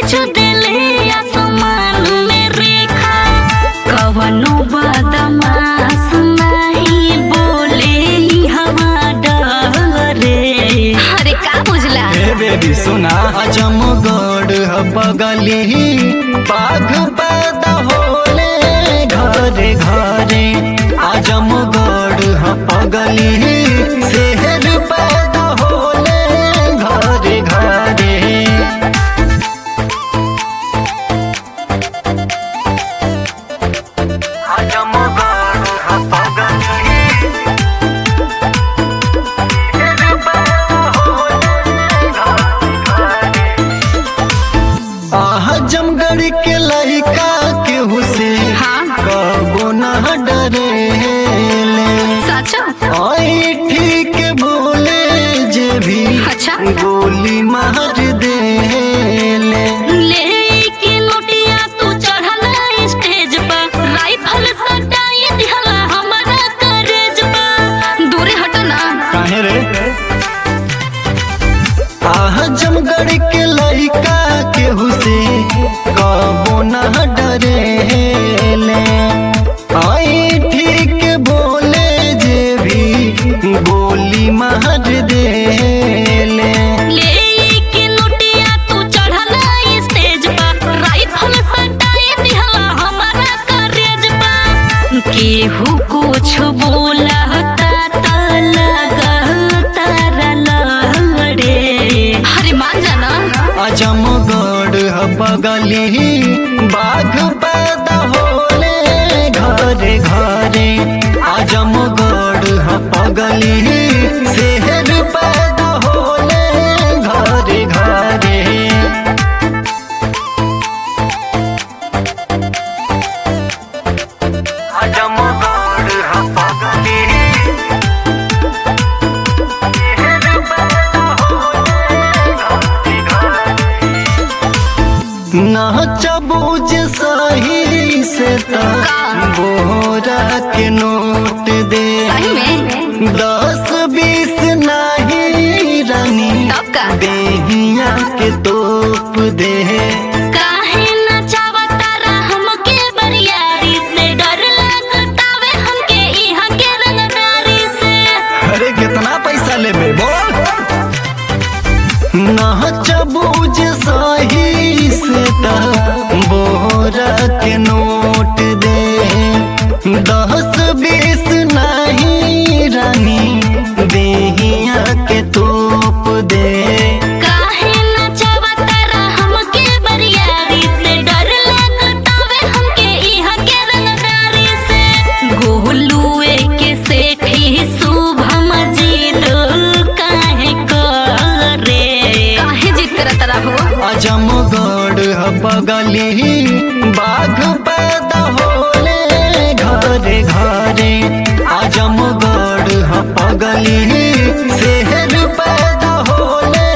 खींच देले आसमान में रेखा कवनो बदमाश नहीं बोले ई हवा डरे अरे का बुझला हे बेबी सुना अजमगढ़ ह बगली बाघ पैदा होले घरे घरे आजमगढ़ ह बगली शहर पैदा होले घरे घरे आजमगढ़ ह बगली शहर पैदा होले आजमगढ़ के लड़का केहू से हाँ। कबो न डरेले सच आई ठीक बोले जे भी अच्छा। गोली मार देले लेके नोटिया तू चढ़ला स्टेज पर राइफल सटाई दिहला हमरा करेज पर दूरे हट ना काहे रे आजमगढ़ के लड़का केहू से कबो न डरेले आई ठीक बोले जे भी गोली मार देले लेके नोटिया तू चढ़ला स्टेज पर राइफल सटाई दिहला हमरा करेज पर केहू कुछ बोला त लगता लड़े अरे मान जाना आजमगढ़ ह बगली बाघ पैदा होले घरे घरे आजमगढ़ ह बगली शहर पैदा होले घरे घरे आजमगढ़ ह बगली शहर पैदा होले घरे घरे नाचबूज सही से ता बोरा के नोट दे सही में दस बीस नहीं रानी तब का? देहिया के तोप दे काहे नचावता रा हमके बरियारी से डर लागतावे हमके इहाँ के रंगदारी से अरे कितना पैसा लेबे बोल नाचबूज सही से ता बोरा के नोट दे दस बीस नहीं रानी देहिया के तोप दे काहे नचावता रा हमके बरियारी से डर लागतावे हमके इहाँ के रंगदारी से गोलुए के सेठी शुभम जीत काहे करे काहे जीत करत रहो आजमगढ़ ह बगली बाघ पैदा होले घरे घरे आजमगढ़ ह बगली शहर पैदा होले